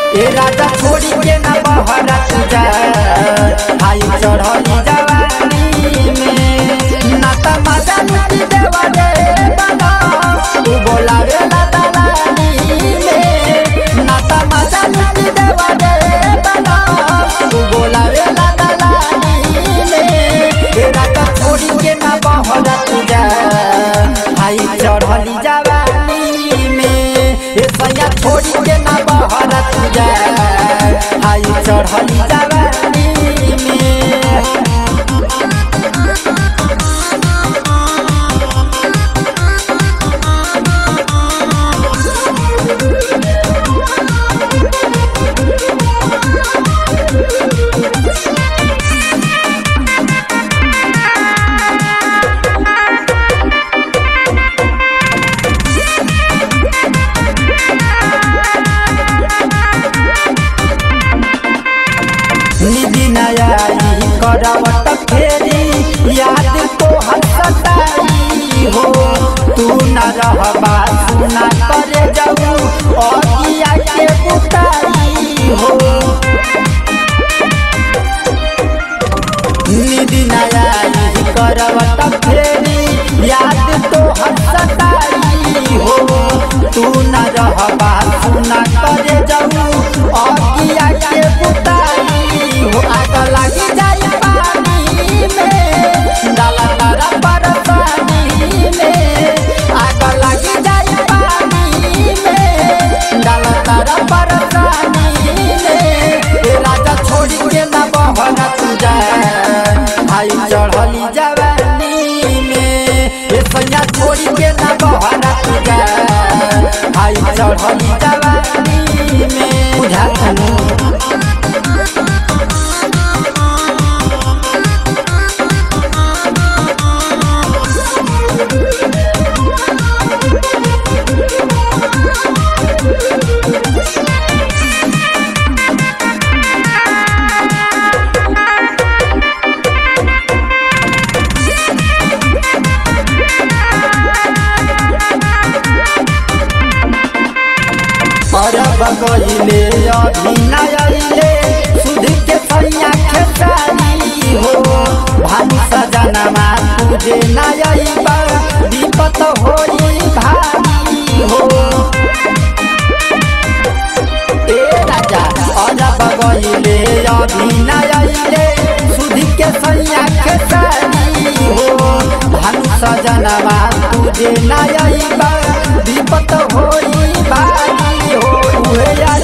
ए राजा छोड़ी के ना बहरा तू जा हाई चढ़ली जवानी में ना त मजा लुटी देवा रे बना तू बोलावे ला दलानी में ना त मजा लुटी देवा रे बना तू बोलावे ला दलानी में ए राजा छोड़ी के ना बहरा तू जा हाई चढ़ली जवानी में ए सैया छोड़ी के ना बहरा तू जा हाई चढ़ली जवानी में निधि नयाई करवट फेरी याद तो हसताई हो तू न रहबा सुना करे जाऊ अगिया के बुताई हो निधि नयाई करवट फेरी याद तो हसताई हो तू न रहबा सुना करे जाऊ अगिया के बुताई हो आग लगी जाई पानी में डाला तारा बरसानी में आग लगी जाई पानी में डाला तारा बरसानी में ए राजा छोड़ी के ना बहना तू जा आई चढ़ली जवानी में ए सैया छोड़ी के ना बहना तू जा आई चढ़ली जवानी में बुझा तनु अरब गइले अभिनयले सुध के सैया खेसारी हो भानु सजनमा तुझे नयबा विपत होई भारी हो ए राजा अरब गइले अभिनयले सुध के सैया खेसारी हो भानु सजनमा तुझे नयबा विपत होई भारी हो उहे